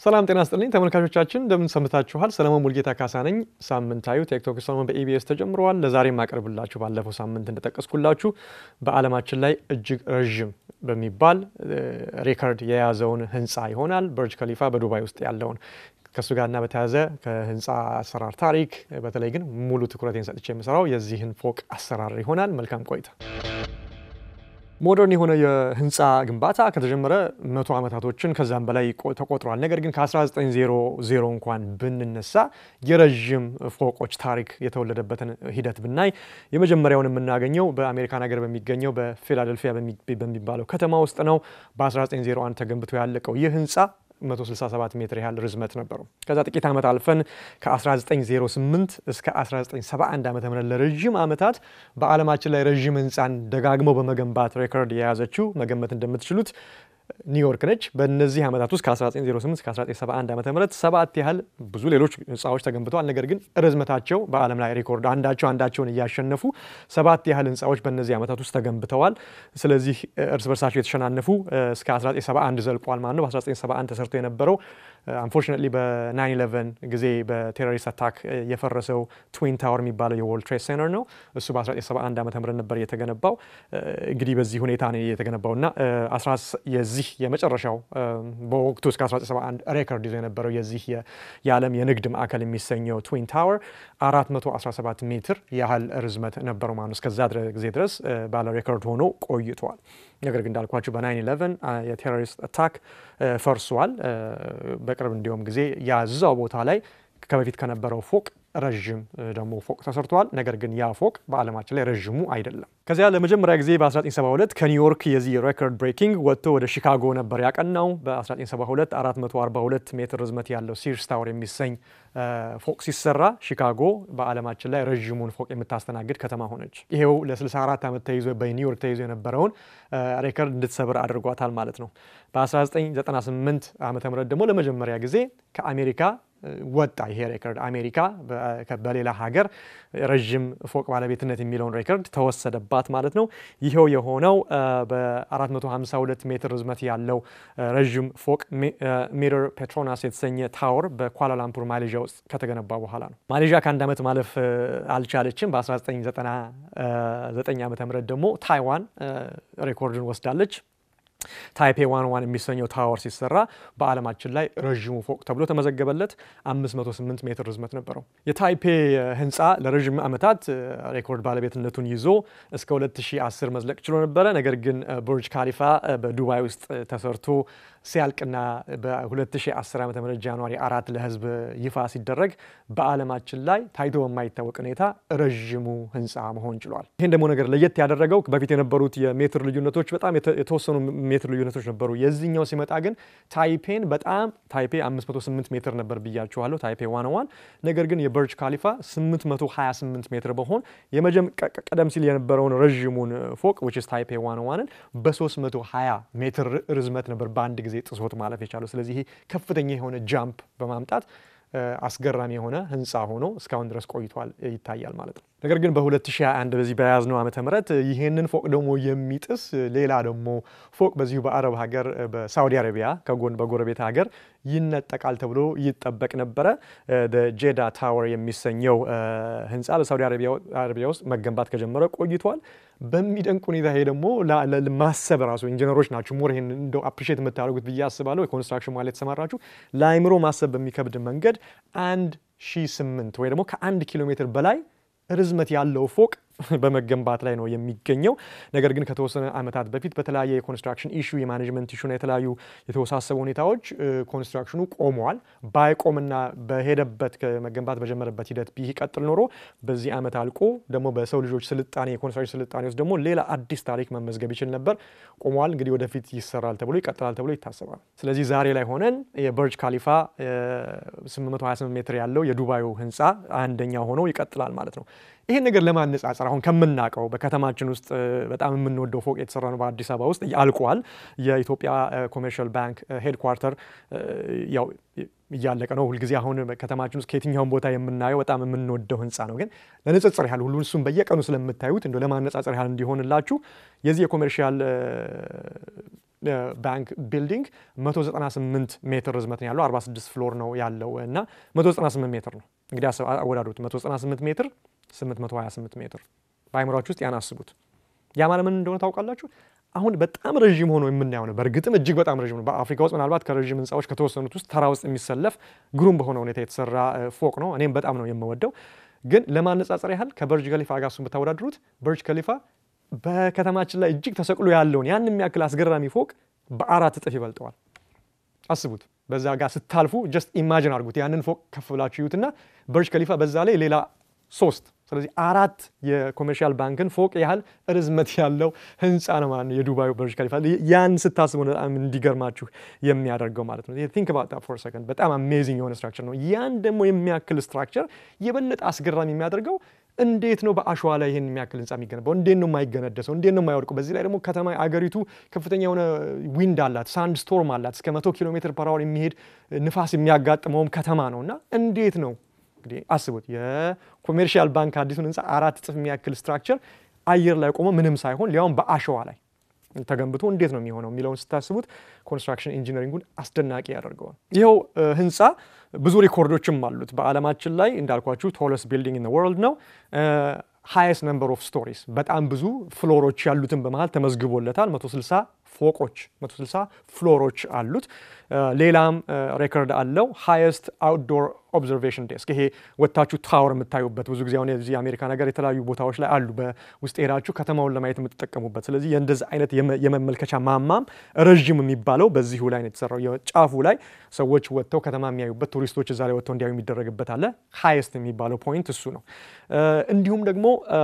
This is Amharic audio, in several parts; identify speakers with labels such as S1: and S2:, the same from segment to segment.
S1: ሰላም ጤና ስጥልኝ ተመልካቾቻችን፣ እንደምን ሰምታችኋል? ሰለሞን ሙልጌታ ካሳ ነኝ። ሳምንታዊ ቲክቶክ ሰለሞን በኢቢኤስ ተጀምረዋል። ለዛሬ የማቀርብላችሁ ባለፈው ሳምንት እንደጠቀስኩላችሁ በዓለማችን ላይ እጅግ ረዥም በሚባል ሬከርድ የያዘውን ህንፃ ይሆናል። በርጅ ከሊፋ በዱባይ ውስጥ ያለውን ከእሱ ጋርና በተያያዘ ከህንፃ አሰራር ታሪክ በተለይ ግን ሙሉ ትኩረቴን ሰጥቼ የምሰራው የዚህን ፎቅ አሰራር ይሆናል። መልካም ቆይታ። ሞደርን የሆነ የህንፃ ግንባታ ከተጀመረ መቶ ዓመታቶችን ከዛም በላይ ተቆጥሯል። ነገር ግን ከ1900 እንኳን ብንነሳ የረዥም ፎቆች ታሪክ የተወለደበትን ሂደት ብናይ የመጀመሪያውን የምናገኘው በአሜሪካን ሀገር በሚገኘው በፊላደልፊያ በሚባለው ከተማ ውስጥ ነው። በ1901 ተገንብቶ ያለቀው ይህ ህንፃ 167 ሜትር ያህል ርዝመት ነበረው። ከዛ ጥቂት ዓመት አልፈን ከ1908 እስከ 1971 ዓ ም ለረዥም ዓመታት በዓለማችን ላይ ረዥም ህንፃን ደጋግመው በመገንባት ሬኮርድ የያዘችው መገመት እንደምትችሉት ኒውዮርክ ነች። በእነዚህ ዓመታት ውስጥ ከ1908 እስከ 1971 ዓ ም ሰባት ያህል ብዙ ሌሎች ህንፃዎች ተገንብተዋል። ነገር ግን ርዝመታቸው በዓለም ላይ ሪኮርድ አንዳቸው አንዳቸውን እያሸነፉ ሰባት ያህል ህንፃዎች በእነዚህ ዓመታት ውስጥ ተገንብተዋል። ስለዚህ እርስ በርሳቸው የተሸናነፉ እስከ 1971 ዘልቋል ማለት ነው። በ1971 ተሰርቶ የነበረው አንፎርቹኔትሊ በ911 ጊዜ በቴሮሪስት አታክ የፈረሰው ትዊን ታወር የሚባለው የወርልድ ትሬድ ሴንተር ነው። እሱ በ1971 ዓ ም ነበር የተገነባው። እንግዲህ በዚህ ሁኔታ ነው የተገነባው እና የዚህ የመጨረሻው በወቅቱ እስከ 1971 ሬከርድ ይዞ የነበረው የዚህ የዓለም የንግድ ማዕከል የሚሰኘው ትዊን ታወር 417 ሜትር ያህል ርዝመት ነበረው ማለት ነው። እስከዛ ጊዜ ድረስ ባለ ሬከርድ ሆኖ ቆይቷል። ነገር ግን እንዳልኳቸው በ911 የቴሮሪስት አታክ ፈርሷል። በቅርብ እንዲሁም ጊዜ ያዛው ቦታ ላይ ከበፊት ከነበረው ፎቅ ረዥም ደግሞ ፎቅ ተሰርቷል። ነገር ግን ያ ፎቅ በዓለማችን ላይ ረዥሙ አይደለም። ከዚያ ለመጀመሪያ ጊዜ በ1972 ከኒውዮርክ የዚህ ሬኮርድ ብሬኪንግ ወጥቶ ወደ ሺካጎ ነበር ያቀናው። በ1972 442 ሜትር ርዝመት ያለው ሲርስ ታወር የሚሰኝ ፎቅ ሲሰራ ሺካጎ በዓለማችን ላይ ረዥሙን ፎቅ የምታስተናግድ ከተማ ሆነች። ይሄው ለ64 ዓመት ተይዞ በኒውዮርክ ተይዞ የነበረውን ሬከርድ እንድትሰብር አድርጓታል ማለት ነው። በ1998 ዓ ም ደግሞ ለመጀመሪያ ጊዜ ከአሜሪካ ወጣ ይሄ ሬከርድ። አሜሪካ በሌላ ሀገር ረዥም ፎቅ ባለቤትነት የሚለውን ሬከርድ ተወሰደባት ማለት ነው። ይኸው የሆነው በ452 ሜትር ርዝመት ያለው ረዥም ፎቅ ሚረር ፔትሮናስ የተሰኘ ታወር በኳላላምፑር ማሌዥያ ውስጥ ከተገነባ በኋላ ነው። ማሌዥያ ከአንድ ዓመት ማለፍ አልቻለችም። በ1999 ዓ ም ደግሞ ታይዋን ሬኮርድን ወስዳለች። ታይፔ ዋን ዋን የሚሰኘው ታወር ሲሰራ በዓለማችን ላይ ረዥሙ ፎቅ ተብሎ ተመዘገበለት። 508 ሜትር ርዝመት ነበረው። የታይፔ ህንፃ ለረዥም ዓመታት ሬኮርድ ባለቤትነቱን ይዞ እስከ 2010 መዝለቅ ችሎ ነበረ። ነገር ግን ቡርጅ ካሊፋ በዱባይ ውስጥ ተሰርቶ ሲያልቅና በ2010 ዓ ም ጃንዋሪ አራት ለህዝብ ይፋ ሲደረግ በዓለማችን ላይ ታይቶ በማይታወቅ ሁኔታ ረዥሙ ህንፃ መሆን ችሏል። ይህን ደግሞ ነገር ለየት ያደረገው በፊት የነበሩት የሜትር ልዩነቶች በጣም የተወሰኑ ሜትር ልዩነቶች ነበሩ። የዚህኛው ሲመጣ ግን ታይፔን በጣም ታይፔ 508 ሜትር ነበር ብያችኋለሁ፣ ታይፔ ዋን ዋን። ነገር ግን የበርጅ ካሊፋ 828 ሜትር በሆን ቀደም ሲል የነበረውን ረዥሙን ፎቅ ዊች ኢዝ ታይፔ ዋን ዋንን በ320 ሜትር ርዝመት ነበር በአንድ ጊዜ ጥሶት ማለፍ የቻለው። ስለዚህ ይሄ ከፍተኛ የሆነ ጃምፕ በማምጣት አስገራሚ የሆነ ህንፃ ሆኖ እስካሁን ድረስ ቆይቷል ይታያል ማለት ነው። ነገር ግን በ2021 በዚህ በያዝነው ዓመተ ምህረት ይህንን ፎቅ ደግሞ የሚጥስ ሌላ ደግሞ ፎቅ በዚሁ በአረብ ሀገር በሳውዲ አረቢያ ከጎን በጎረቤት ሀገር ይነጠቃል ተብሎ ይጠበቅ ነበረ። ጄዳ ታወር የሚሰኘው ህንፃ በሳውዲ አረቢያ ውስጥ መገንባት ከጀመረ ቆይቷል። በሚደንቅ ሁኔታ ይሄ ደግሞ ማሰብ ራሱ ኢንጂነሮች ናቸው ሞር ይሄን እንደው አፕሪሼት የምታደርጉት ብዬ አስባለሁ። የኮንስትራክሽን ማለት የተሰማራችሁ ለአይምሮ ማሰብ በሚከብድ መንገድ አንድ ሺህ ስምንት ወይ ደግሞ ከአንድ ኪሎ ሜትር በላይ ርዝመት ያለው ፎቅ በመገንባት ላይ ነው የሚገኘው። ነገር ግን ከተወሰነ ዓመታት በፊት በተለያየ የኮንስትራክሽን ኢሹ የማኔጅመንት ኢሹና የተለያዩ የተወሳሰቡ ሁኔታዎች ኮንስትራክሽኑ ቆመዋል። ባይቆምና በሄደበት መገንባት በጀመረበት ሂደት ቢቀጥል ኖሮ በዚህ ዓመት አልቆ ደግሞ በሰው ልጆች ስልጣኔ የኮንስትራክሽን ስልጣኔ ውስጥ ደግሞ ሌላ አዲስ ታሪክ መመዝገብ ይችል ነበር። ቆመዋል። እንግዲህ ወደፊት ይሰራል ተብሎ ይቀጥላል ተብሎ ይታሰባል። ስለዚህ ዛሬ ላይ ሆነን የበርጅ ካሊፋ 828 ሜትር ያለው የዱባዩ ህንፃ አንደኛ ሆኖ ይቀጥላል ማለት ነው። ይህን ነገር ለማነጻጸር አሁን ከምናውቀው በከተማችን ውስጥ በጣም የምንወደው ፎቅ የተሰራ ነው በአዲስ አበባ ውስጥ አልቋል። የኢትዮጵያ ኮሜርሻል ባንክ ሄድኳርተር ያው እያለቀ ነው። ሁልጊዜ አሁን ከተማችን ውስጥ ከየትኛውን ቦታ የምናየው በጣም የምንወደው ህንፃ ነው። ግን ለንጽጽር ያህል ሁሉ እሱም በየቀኑ ስለምታዩት እንደ ለማነጻጸር ያህል እንዲሆንላችሁ የዚህ የኮሜርሻል ባንክ ቢልዲንግ 198 ሜትር ርዝመት ነው ያለው። 46 ፍሎር ነው ያለው እና 198 ሜትር ነው እንግዲህ አወዳዱት። 198 ሜትር 828 ሜትር በአይምሯችሁ ውስጥ ያናስቡት። ያ ማለት ምን እንደሆነ ታውቃላችሁ? አሁን በጣም ረዥም ሆኖ የምናየው ነው። በእርግጥም እጅግ በጣም ረዥም ነው። በአፍሪካ ውስጥ ምናልባት ከረዥም ህንፃዎች ከተወሰኑት ውስጥ ተራ ውስጥ የሚሰለፍ ግሩም በሆነ ሁኔታ የተሰራ ፎቅ ነው። እኔም በጣም ነው የምወደው። ግን ለማነጻጸር ያህል ከበርጅ ከሊፋ ጋር እሱን ብታወዳድሩት በርጅ ከሊፋ በከተማችን ላይ እጅግ ተሰቅሎ ያለውን ያን የሚያክል አስገራሚ ፎቅ በአራት እጥፍ ይበልጠዋል። አስቡት። በዛ ጋር ስታልፉ ጀስት ኢማጅን አድርጉት። ያንን ፎቅ ከፍ ብላችሁ ይዩትና በርጅ ከሊፋ በዛ ላይ ሌላ ሶስት ስለዚህ አራት የኮሜርሻል ባንክን ፎቅ ያህል ርዝመት ያለው ህንፃ ነው ማለት ነው የዱባዩ በርጅ ከሊፋ። ያን ስታስቡ በጣም እንዲገርማችሁ የሚያደርገው ማለት ነው። ቲንክ አባውት ዛት ፎር ሰከንድ። በጣም አሜዚንግ የሆነ ስትራክቸር ነው። ያን ደግሞ የሚያክል ስትራክቸር የበለጠ አስገራሚ የሚያደርገው እንዴት ነው በአሸዋ ላይ ይህን የሚያክል ህንፃ የሚገነባው? እንዴት ነው የማይገነደሰው? እንዴት ነው የማይወድቀው? በዚህ ላይ ደግሞ ከተማ አገሪቱ ከፍተኛ የሆነ ዊንድ አላት፣ ሳንድ ስቶርም አላት። እስከ መቶ ኪሎ ሜትር ፐር አወር የሚሄድ ንፋስ የሚያጋጥመውም ከተማ ነው እና እንዴት ነው እንግዲህ አስቡት የኮሜርሻል ባንክ አዲሱን ህንፃ አራት እጥፍ የሚያክል ስትራክቸር አየር ላይ ቆሞ ምንም ሳይሆን ሊያውም በአሸዋ ላይ ተገንብቶ እንዴት ነው የሚሆነው የሚለውን ስታስቡት ኮንስትራክሽን ኢንጂነሪንጉን አስደናቂ ያደርገዋል። ይኸው ህንፃ ብዙ ሪኮርዶችም አሉት። በዓለማችን ላይ እንዳልኳችሁ ቶለስ ቢልዲንግ ኢን ወርልድ ነው። ሃይስት ነምበር ኦፍ ስቶሪስ በጣም ብዙ ፍሎሮች ያሉትን በመሀል ተመዝግቦለታል። 160 ፎቆች 160 ፍሎሮች አሉት። ሌላም ሬከርድ አለው ሃይስት አውትዶር ኦብዘርቬሽን ዴስክ። ይሄ ወጥታችሁ ታወር የምታዩበት ብዙ ጊዜ አሁን የዚህ የአሜሪካ ነገር የተለያዩ ቦታዎች ላይ አሉ፣ በውስጥ ሄዳችሁ ከተማውን ለማየት የምትጠቀሙበት። ስለዚህ የእንደዚህ አይነት የመመልከቻ ማማም ረዥም የሚባለው በዚሁ ላይ ነው የተሰራው። የጫፉ ላይ ሰዎች ወጥተው ከተማ የሚያዩበት፣ ቱሪስቶች እዛ ላይ ወጥተው እንዲያዩ የሚደረግበት አለ። ሃይስት የሚባለው ፖይንት እሱ ነው። እንዲሁም ደግሞ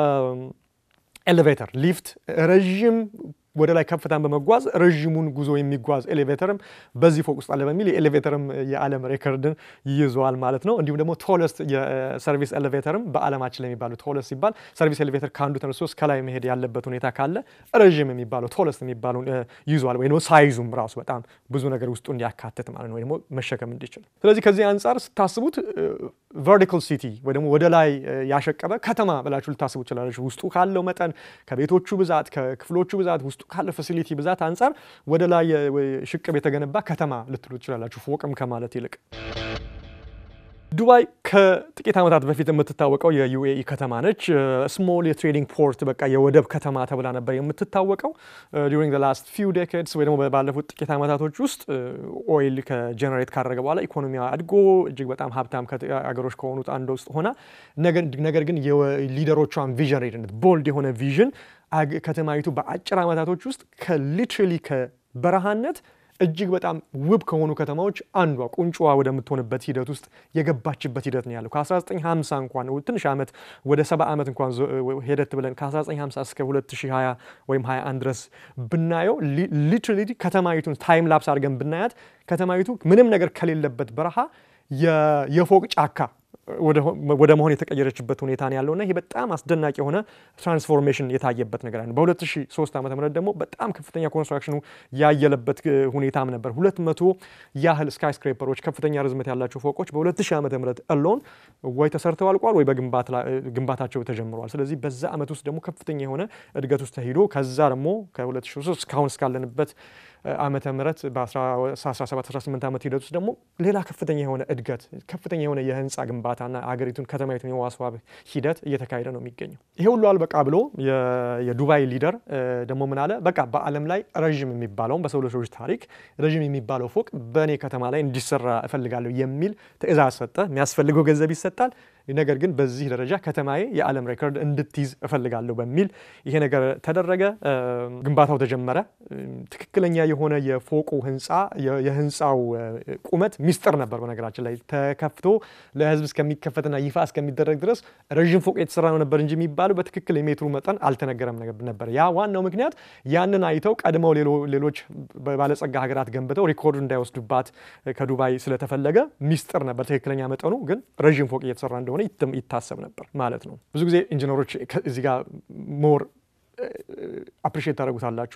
S1: ኤሌቬተር ሊፍት ረዥም ወደ ላይ ከፍታን በመጓዝ ረዥሙን ጉዞ የሚጓዝ ኤሌቬተርም በዚህ ፎቅ ውስጥ አለ በሚል የኤሌቬተርም የዓለም ሬከርድን ይይዘዋል ማለት ነው። እንዲሁም ደግሞ ቶለስት የሰርቪስ ኤሌቬተርም በዓለማችን ላይ የሚባሉ ቶለስት ሲባል ሰርቪስ ኤሌቬተር ከአንዱ ተነስቶ እስከ ላይ መሄድ ያለበት ሁኔታ ካለ ረዥም የሚባለው ቶለስት የሚባለውን ይዟል። ወይ ደግሞ ሳይዙም ራሱ በጣም ብዙ ነገር ውስጡ እንዲያካትት ማለት ነው፣ ወይ ደግሞ መሸከም እንዲችል። ስለዚህ ከዚህ አንጻር ስታስቡት ቨርቲካል ሲቲ ወይ ደግሞ ወደ ላይ ያሸቀበ ከተማ ብላችሁ ልታስቡ ትችላለች። ውስጡ ካለው መጠን ከቤቶቹ ብዛት ከክፍሎቹ ብዛት ውስጡ ካለ ፋሲሊቲ ብዛት አንጻር ወደ ላይ ሽቅብ የተገነባ ከተማ ልትሉ ትችላላችሁ፣ ፎቅም ከማለት ይልቅ። ዱባይ ከጥቂት ዓመታት በፊት የምትታወቀው የዩኤኢ ከተማ ነች። ስሞል የትሬዲንግ ፖርት በቃ የወደብ ከተማ ተብላ ነበር የምትታወቀው። ዱሪንግ ላስት ፊው ዴኬድስ ወይ ደግሞ ባለፉት ጥቂት ዓመታቶች ውስጥ ኦይል ከጀነሬት ካደረገ በኋላ ኢኮኖሚዋ አድጎ እጅግ በጣም ሀብታም አገሮች ከሆኑት አንዱ ውስጥ ሆና ነገር ግን የሊደሮቿን ቪዥን ሬድነት ቦልድ የሆነ ቪዥን ከተማይቱ በአጭር ዓመታቶች ውስጥ ከሊትራሊ ከበረሃነት እጅግ በጣም ውብ ከሆኑ ከተማዎች አንዷ ቁንጮዋ ወደምትሆንበት ሂደት ውስጥ የገባችበት ሂደት ነው ያለው። ከ1950 እንኳን ትንሽ ዓመት ወደ 70 ዓመት እንኳን ሄደት ብለን ከ1950 እስከ 2020 ወይም 21 ድረስ ብናየው ሊትራሊ ከተማይቱን ታይም ላፕስ አድርገን ብናያት ከተማይቱ ምንም ነገር ከሌለበት በረሃ የፎቅ ጫካ ወደ መሆን የተቀየረችበት ሁኔታ ነው ያለውና ይሄ በጣም አስደናቂ የሆነ ትራንስፎርሜሽን የታየበት ነገር ነው። በ2003 ዓ ም ደግሞ በጣም ከፍተኛ ኮንስትራክሽኑ ያየለበት ሁኔታም ነበር። ሁለት መቶ ያህል ስካይ ስክሬፐሮች ከፍተኛ ርዝመት ያላቸው ፎቆች በ2000 ዓ ም እሎን ወይ ተሰርተው አልቋል ወይ በግንባታቸው ተጀምረዋል። ስለዚህ በዛ ዓመት ውስጥ ደግሞ ከፍተኛ የሆነ እድገት ውስጥ ተሂዶ ከዛ ደግሞ ከ2003 እስካሁን እስካለንበት ዓመተ ምህረት በ1718 ዓመት ሂደት ውስጥ ደግሞ ሌላ ከፍተኛ የሆነ እድገት ከፍተኛ የሆነ የህንፃ ግንባታና አገሪቱን ከተማይቱን የማስዋብ ሂደት እየተካሄደ ነው የሚገኘው። ይሄ ሁሉ አልበቃ ብሎ የዱባይ ሊደር ደግሞ ምን አለ፣ በቃ በዓለም ላይ ረዥም የሚባለውን በሰው ልጆች ታሪክ ረዥም የሚባለው ፎቅ በእኔ ከተማ ላይ እንዲሰራ እፈልጋለሁ የሚል ትዕዛዝ ሰጠ። የሚያስፈልገው ገንዘብ ይሰጣል። ነገር ግን በዚህ ደረጃ ከተማዬ የዓለም ሬኮርድ እንድትይዝ እፈልጋለሁ በሚል ይሄ ነገር ተደረገ። ግንባታው ተጀመረ። ትክክለኛ የሆነ የፎቁ ህንፃ የህንፃው ቁመት ሚስጥር ነበር። በነገራችን ላይ ተከፍቶ ለህዝብ እስከሚከፈትና ይፋ እስከሚደረግ ድረስ ረዥም ፎቅ የተሰራ ነው ነበር እንጂ የሚባለው በትክክል የሜትሩ መጠን አልተነገረም ነበር። ያ ዋናው ምክንያት ያንን አይተው ቀድመው ሌሎች ባለጸጋ ሀገራት ገንብተው ሪኮርዱ እንዳይወስዱባት ከዱባይ ስለተፈለገ ሚስጥር ነበር። ትክክለኛ መጠኑ ግን ረዥም ፎቅ እየተሰራ እንደሆነ ይታሰብ ነበር ማለት ነው። ብዙ ጊዜ ኢንጂነሮች እዚህ ጋር ሞር አፕሪሼት ታደርጉታላችሁ።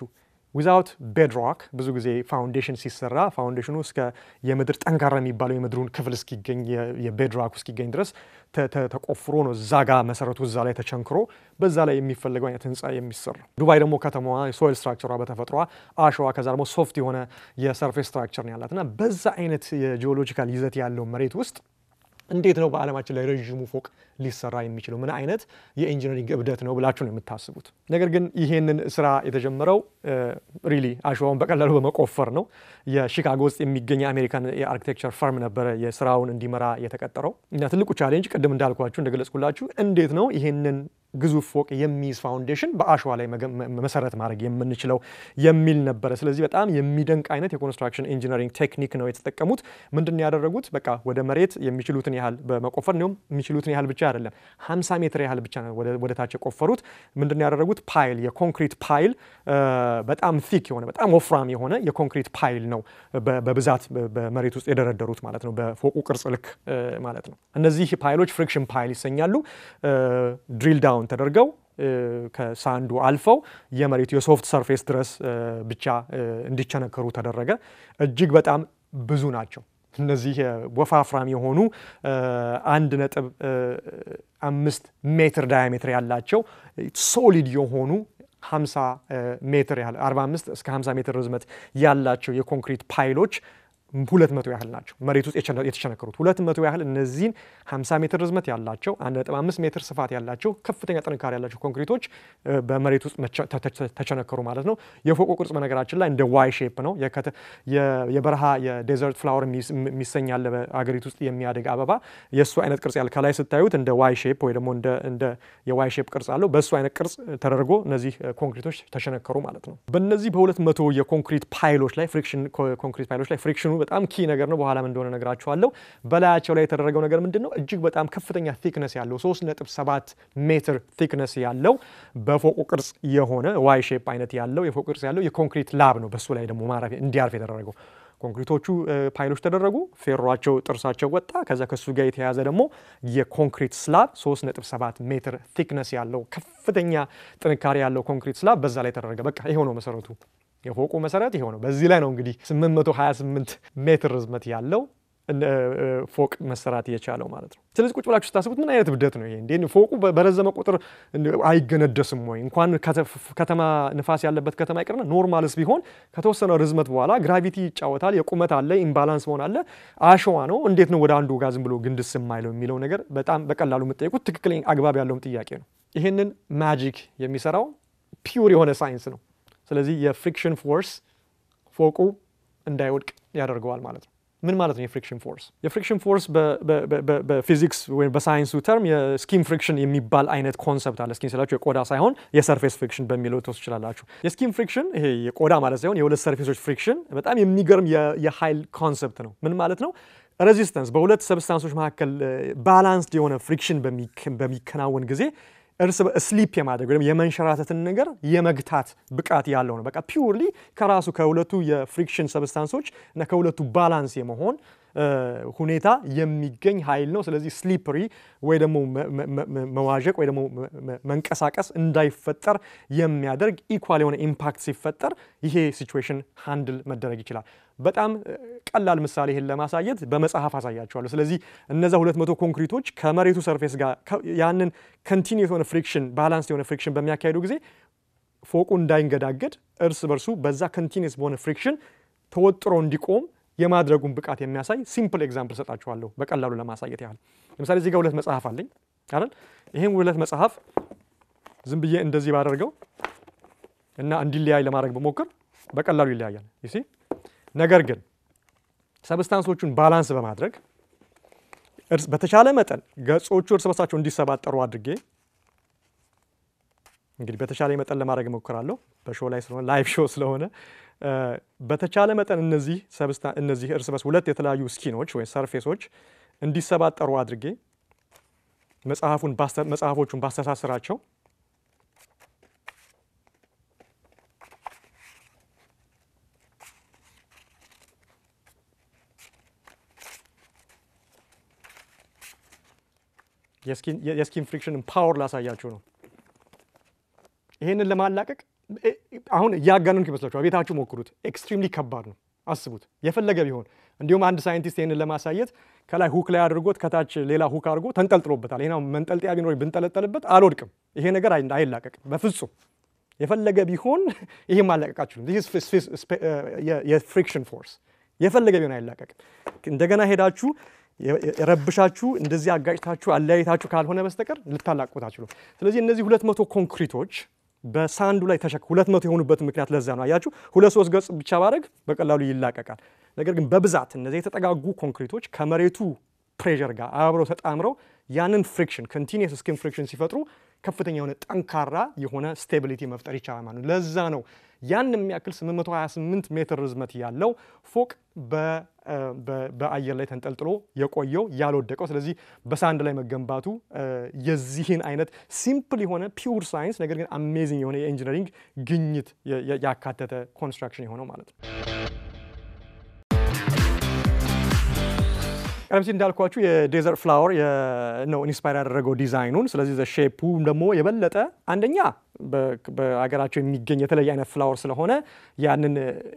S1: ዊዛውት ቤድሮክ ብዙ ጊዜ ፋውንዴሽን ሲሰራ ፋውንዴሽኑ እስከ የምድር ጠንካራ የሚባለው የምድሩን ክፍል እስኪገኝ የቤድሮክ እስኪገኝ ድረስ ተቆፍሮ ነው እዛ ጋ መሰረቱ እዛ ላይ ተቸንክሮ በዛ ላይ የሚፈለገው አይነት ህንፃ የሚሰራ። ዱባይ ደግሞ ከተማዋ የሶይል ስትራክቸሯ በተፈጥሯ አሸዋ ከዛ ደግሞ ሶፍት የሆነ የሰርፌስ ስትራክቸር ነው ያላት እና በዛ አይነት የጂኦሎጂካል ይዘት ያለው መሬት ውስጥ እንዴት ነው በዓለማችን ላይ ረዥሙ ፎቅ ሊሰራ የሚችለው? ምን አይነት የኢንጂነሪንግ እብደት ነው ብላችሁ ነው የምታስቡት? ነገር ግን ይሄንን ስራ የተጀመረው ሪሊ አሸዋውን በቀላሉ በመቆፈር ነው። የሺካጎ ውስጥ የሚገኝ የአሜሪካን የአርኪቴክቸር ፈርም ነበረ የስራውን እንዲመራ የተቀጠረው እና ትልቁ ቻሌንጅ ቅድም እንዳልኳችሁ እንደገለጽኩላችሁ እንዴት ነው ይሄንን ግዙፍ ፎቅ የሚይዝ ፋውንዴሽን በአሸዋ ላይ መሰረት ማድረግ የምንችለው የሚል ነበረ። ስለዚህ በጣም የሚደንቅ አይነት የኮንስትራክሽን ኢንጂነሪንግ ቴክኒክ ነው የተጠቀሙት። ምንድን ያደረጉት በቃ ወደ መሬት የሚችሉትን ያህል በመቆፈር እንዲሁም የሚችሉትን ያህል ብቻ አይደለም 50 ሜትር ያህል ብቻ ነው ወደ ታች የቆፈሩት። ምንድን ያደረጉት ፓይል፣ የኮንክሪት ፓይል በጣም ቲክ የሆነ በጣም ወፍራም የሆነ የኮንክሪት ፓይል ነው በብዛት በመሬት ውስጥ የደረደሩት ማለት ነው፣ በፎቁ ቅርጽ ልክ ማለት ነው። እነዚህ ፓይሎች ፍሪክሽን ፓይል ይሰኛሉ። ድሪል ዳውን ተደርገው ከሳንዱ አልፈው የመሬቱ የሶፍት ሰርፌስ ድረስ ብቻ እንዲቸነከሩ ተደረገ። እጅግ በጣም ብዙ ናቸው። እነዚህ ወፋፍራም የሆኑ አንድ ነጥብ አምስት ሜትር ዳያሜትር ያላቸው ሶሊድ የሆኑ 50 ሜትር ያህል 45 እስከ 50 ሜትር ርዝመት ያላቸው የኮንክሪት ፓይሎች ሁለት መቶ ያህል ናቸው መሬት ውስጥ የተሸነከሩት ሁለት መቶ ያህል እነዚህን 50 ሜትር ርዝመት ያላቸው 1.5 ሜትር ስፋት ያላቸው ከፍተኛ ጥንካሬ ያላቸው ኮንክሪቶች በመሬት ውስጥ ተቸነከሩ ማለት ነው። የፎቁ ቅርጽ በነገራችን ላይ እንደ ዋይ ሼፕ ነው። የበረሃ የዴዘርት ፍላወር የሚሰኝ ያለ በአገሪቱ ውስጥ የሚያድግ አበባ የእሱ አይነት ቅርጽ ያለ ከላይ ስታዩት እንደ ዋይ ሼፕ ወይ ደግሞ እንደ የዋይ ሼፕ ቅርጽ አለው። በእሱ አይነት ቅርጽ ተደርጎ እነዚህ ኮንክሪቶች ተሸነከሩ ማለት ነው። በእነዚህ በሁለት መቶ የኮንክሪት ፓይሎች ላይ ፍሪክሽን ኮንክሪት ፓይሎች ላይ ፍሪክሽኑ በጣም ኪ ነገር ነው። በኋላም እንደሆነ ነግራችኋለሁ። በላያቸው ላይ የተደረገው ነገር ምንድን ነው? እጅግ በጣም ከፍተኛ ቲክነስ ያለው 3.7 ሜትር ቲክነስ ያለው በፎቁ ቅርጽ የሆነ ዋይ ሼፕ አይነት ያለው የፎቁ ቅርጽ ያለው የኮንክሪት ላብ ነው። በሱ ላይ ደግሞ ማረፊያ እንዲያርፍ የተደረገው ኮንክሪቶቹ ፓይሎች ተደረጉ። ፌሯቸው ጥርሳቸው ወጣ። ከዛ ከሱ ጋር የተያዘ ደግሞ የኮንክሪት ስላብ 3.7 ሜትር ቲክነስ ያለው ከፍተኛ ጥንካሬ ያለው ኮንክሪት ስላብ በዛ ላይ ተደረገ። በቃ ይሄው ነው መሰረቱ። የፎቁ መሰረት ይሄው ነው። በዚህ ላይ ነው እንግዲህ 828 ሜትር ርዝመት ያለው ፎቅ መሰራት የቻለው ማለት ነው። ስለዚህ ቁጭ ብላችሁ ስታስቡት ምን አይነት እብደት ነው ይሄ? እንዴ ፎቁ በረዘመ ቁጥር አይገነደስም ወይ? እንኳን ከተማ ንፋስ ያለበት ከተማ ይቅርና ኖርማልስ ቢሆን ከተወሰነ ርዝመት በኋላ ግራቪቲ ይጫወታል። የቁመት አለ፣ ኢምባላንስ መሆን አለ። አሸዋ ነው። እንዴት ነው ወደ አንዱ ጋር ዝም ብሎ ግንድስ የማይለው የሚለው ነገር በጣም በቀላሉ የምጠይቁት ትክክለኛ አግባብ ያለውም ጥያቄ ነው። ይህንን ማጂክ የሚሰራው ፒውር የሆነ ሳይንስ ነው። ስለዚህ የፍሪክሽን ፎርስ ፎቁ እንዳይወድቅ ያደርገዋል ማለት ነው። ምን ማለት ነው የፍሪክሽን ፎርስ? የፍሪክሽን ፎርስ በፊዚክስ ወይም በሳይንሱ ተርም የስኪን ፍሪክሽን የሚባል አይነት ኮንሰፕት አለ። ስኪን ስላችሁ የቆዳ ሳይሆን የሰርፌስ ፍሪክሽን በሚለው ትወስድ ትችላላችሁ። የስኪን ፍሪክሽን ይሄ የቆዳ ማለት ሳይሆን የሁለት ሰርፌሶች ፍሪክሽን በጣም የሚገርም የኃይል ኮንሰፕት ነው። ምን ማለት ነው? ሬዚስተንስ በሁለት ሰብስታንሶች መካከል ባላንስድ የሆነ ፍሪክሽን በሚከናወን ጊዜ እርስ ስሊፕ የማድረግ ወይም የመንሸራተትን ነገር የመግታት ብቃት ያለው ነው። በቃ ፒውርሊ ከራሱ ከሁለቱ የፍሪክሽን ሰብስታንሶች እና ከሁለቱ ባላንስ የመሆን ሁኔታ የሚገኝ ኃይል ነው። ስለዚህ ስሊፕሪ ወይ ደግሞ መዋዠቅ ወይ ደግሞ መንቀሳቀስ እንዳይፈጠር የሚያደርግ ኢኳል የሆነ ኢምፓክት ሲፈጠር ይሄ ሲቹዌሽን ሃንድል መደረግ ይችላል። በጣም ቀላል ምሳሌ ይህን ለማሳየት በመጽሐፍ አሳያቸዋለሁ። ስለዚህ እነዛ ሁለት መቶ ኮንክሪቶች ከመሬቱ ሰርፌስ ጋር ያንን ኮንቲኒየስ የሆነ ፍሪክሽን ባላንስ የሆነ ፍሪክሽን በሚያካሄዱ ጊዜ ፎቁ እንዳይንገዳገድ እርስ በርሱ በዛ ኮንቲኒየስ በሆነ ፍሪክሽን ተወጥሮ እንዲቆም የማድረጉን ብቃት የሚያሳይ ሲምፕል ኤግዛምፕል ሰጣችኋለሁ በቀላሉ ለማሳየት ያህል። ለምሳሌ እዚህ ጋር ሁለት መጽሐፍ አለኝ አይደል? ይህም ሁለት መጽሐፍ ዝም ብዬ እንደዚህ ባደርገው እና እንዲለያይ ለማድረግ በሞክር በቀላሉ ይለያያል። ይሲ ነገር ግን ሰብስታንሶቹን ባላንስ በማድረግ በተቻለ መጠን ገጾቹ እርስ በርሳቸው እንዲሰባጠሩ አድርጌ እንግዲህ በተቻለ መጠን ለማድረግ እሞክራለሁ። በሾው ላይ ስለሆነ ላይቭ ሾው ስለሆነ በተቻለ መጠን እነዚህ እነዚህ እርስ በርስ ሁለት የተለያዩ ስኪኖች ወይ ሰርፌሶች እንዲሰባጠሩ አድርጌ መጽሐፉን መጽሐፎቹን ባስተሳስራቸው የስኪን ፍሪክሽንን ፓወር ላሳያችሁ ነው። ይሄንን ለማላቀቅ አሁን እያጋነንኩ ይመስላችኋል። ቤታችሁ ሞክሩት። ኤክስትሪምሊ ከባድ ነው። አስቡት የፈለገ ቢሆን እንዲሁም አንድ ሳይንቲስት ይህንን ለማሳየት ከላይ ሁክ ላይ አድርጎት ከታች ሌላ ሁክ አድርጎ ተንጠልጥሎበታል። ይሄ መንጠልጥያ ቢኖር ብንጠለጠልበት አልወድቅም። ይሄ ነገር አይላቀቅም በፍጹም የፈለገ ቢሆን ይሄ ማላቀቃችሁ የፍሪክሽን ፎርስ የፈለገ ቢሆን አይላቀቅም። እንደገና ሄዳችሁ የረብሻችሁ እንደዚህ አጋጭታችሁ አለያየታችሁ ካልሆነ በስተቀር ልታላቁት አትችሉም። ስለዚህ እነዚህ ሁለት መቶ ኮንክሪቶች በሳንዱ ላይ ተሸክ ሁለት መቶ የሆኑበት ምክንያት ለዛ ነው። አያችሁ ሁለት ሶስት ገጽ ብቻ ባደረግ በቀላሉ ይላቀቃል። ነገር ግን በብዛት እነዚህ የተጠጋጉ ኮንክሪቶች ከመሬቱ ፕሬዠር ጋር አብረው ተጣምረው ያንን ፍሪክሽን ኮንቲኒየስ ስኪን ፍሪክሽን ሲፈጥሩ ከፍተኛ የሆነ ጠንካራ የሆነ ስቴቢሊቲ መፍጠር ይቻላል ማለት ነው። ለዛ ነው ያን የሚያክል 828 ሜትር ርዝመት ያለው ፎቅ በአየር ላይ ተንጠልጥሎ የቆየው ያልወደቀው። ስለዚህ በሳንድ ላይ መገንባቱ የዚህን አይነት ሲምፕል የሆነ ፒውር ሳይንስ ነገር ግን አሜዚንግ የሆነ የኢንጂነሪንግ ግኝት ያካተተ ኮንስትራክሽን የሆነው ማለት ነው። ቀደም ሲል እንዳልኳችሁ የዴዘርት ፍላወር ነው ኢንስፓየር ያደረገው ዲዛይኑን። ስለዚህ ሼፑ ደግሞ የበለጠ አንደኛ በሀገራቸው የሚገኝ የተለየ አይነት ፍላወር ስለሆነ ያንን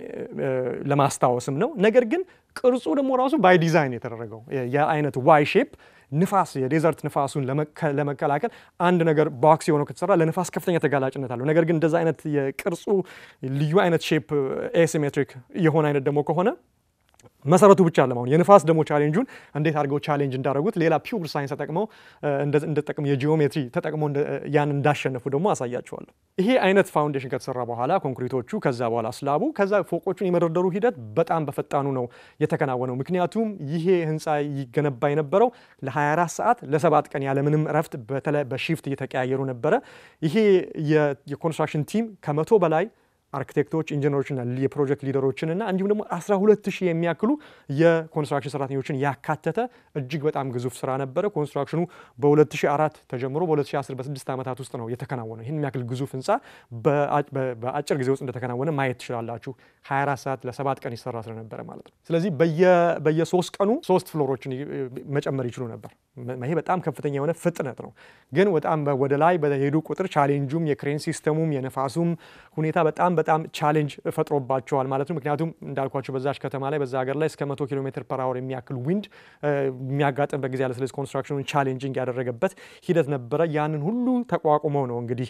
S1: ለማስታወስም ነው። ነገር ግን ቅርጹ ደግሞ ራሱ ባይ ዲዛይን የተደረገው የአይነት ዋይ ሼፕ ንፋስ የዴዘርት ንፋሱን ለመከላከል አንድ ነገር ቦክስ የሆነው ከተሰራ ለንፋስ ከፍተኛ ተጋላጭነት አለው። ነገር ግን እንደዛ አይነት የቅርጹ ልዩ አይነት ሼፕ ኤሲሜትሪክ የሆነ አይነት ደግሞ ከሆነ መሰረቱ ብቻ አለ። አሁን የንፋስ ደግሞ ቻሌንጁን እንዴት አድርገው ቻሌንጅ እንዳደረጉት ሌላ ፒውር ሳይንስ ተጠቅመው እንደጠቅም የጂኦሜትሪ ተጠቅመው ያን እንዳሸነፉ ደግሞ አሳያቸዋለሁ። ይሄ አይነት ፋውንዴሽን ከተሰራ በኋላ ኮንክሪቶቹ፣ ከዛ በኋላ ስላቡ፣ ከዛ ፎቆቹን የመደርደሩ ሂደት በጣም በፈጣኑ ነው የተከናወነው። ምክንያቱም ይሄ ህንፃ ይገነባ የነበረው ለ24 ሰዓት ለሰባት ቀን ያለምንም እረፍት በተለይ በሺፍት እየተቀያየሩ ነበረ። ይሄ የኮንስትራክሽን ቲም ከመቶ በላይ አርኪቴክቶች፣ ኢንጂነሮችና የፕሮጀክት ሊደሮችን እና እንዲሁም ደግሞ 12 ሺህ የሚያክሉ የኮንስትራክሽን ሰራተኞችን ያካተተ እጅግ በጣም ግዙፍ ስራ ነበረ። ኮንስትራክሽኑ በ2004 ተጀምሮ በ2010 በስድስት ዓመታት ውስጥ ነው የተከናወነው። ይህን የሚያክል ግዙፍ ህንፃ በአጭር ጊዜ ውስጥ እንደተከናወነ ማየት ትችላላችሁ። 24 ሰዓት ለሰባት ቀን ይሰራ ስለነበረ ማለት ነው። ስለዚህ በየሶስት ቀኑ ሶስት ፍሎሮችን መጨመር ይችሉ ነበር። ይሄ በጣም ከፍተኛ የሆነ ፍጥነት ነው። ግን በጣም ወደ ላይ በሄዱ ቁጥር ቻሌንጁም የክሬን ሲስተሙም የነፋሱም ሁኔታ በጣም በጣም ቻሌንጅ ፈጥሮባቸዋል ማለት ነው። ምክንያቱም እንዳልኳቸው በዛች ከተማ ላይ በዛ ሀገር ላይ እስከ መቶ ኪሎ ሜትር ፐር አወር የሚያክል ዊንድ የሚያጋጥምበት ጊዜ ያለ። ስለዚህ ኮንስትራክሽኑን ቻሌንጂንግ ያደረገበት ሂደት ነበረ። ያንን ሁሉ ተቋቁመው ነው እንግዲህ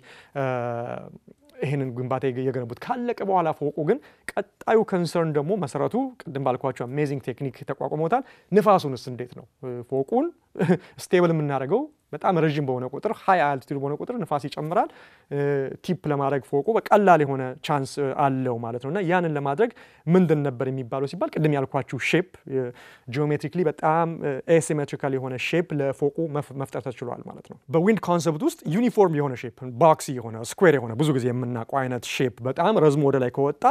S1: ይህንን ግንባታ የገነቡት። ካለቀ በኋላ ፎቁ ግን ቀጣዩ ኮንሰርን ደግሞ መሰረቱ ቅድም ባልኳቸው አሜዚንግ ቴክኒክ ተቋቁመውታል። ንፋሱንስ እንዴት ነው ፎቁን ስቴብል የምናደርገው? በጣም ረዥም በሆነ ቁጥር ሀይ አልቲቱድ በሆነ ቁጥር ንፋስ ይጨምራል። ቲፕ ለማድረግ ፎቁ በቀላል የሆነ ቻንስ አለው ማለት ነው እና ያንን ለማድረግ ምንድን ነበር የሚባለው ሲባል ቅድም ያልኳችሁ ሼፕ ጂኦሜትሪክሊ በጣም ኤሲሜትሪካል የሆነ ሼፕ ለፎቁ መፍጠር ተችሏል ማለት ነው። በዊንድ ኮንሰፕት ውስጥ ዩኒፎርም የሆነ ሼፕ ቦክሲ የሆነ ስኩዌር የሆነ ብዙ ጊዜ የምናውቀው አይነት ሼፕ በጣም ረዝሞ ወደ ላይ ከወጣ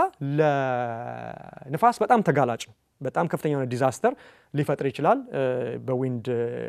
S1: ለንፋስ በጣም ተጋላጭ ነው። በጣም ከፍተኛ የሆነ ዲዛስተር ሊፈጥር ይችላል በዊንድ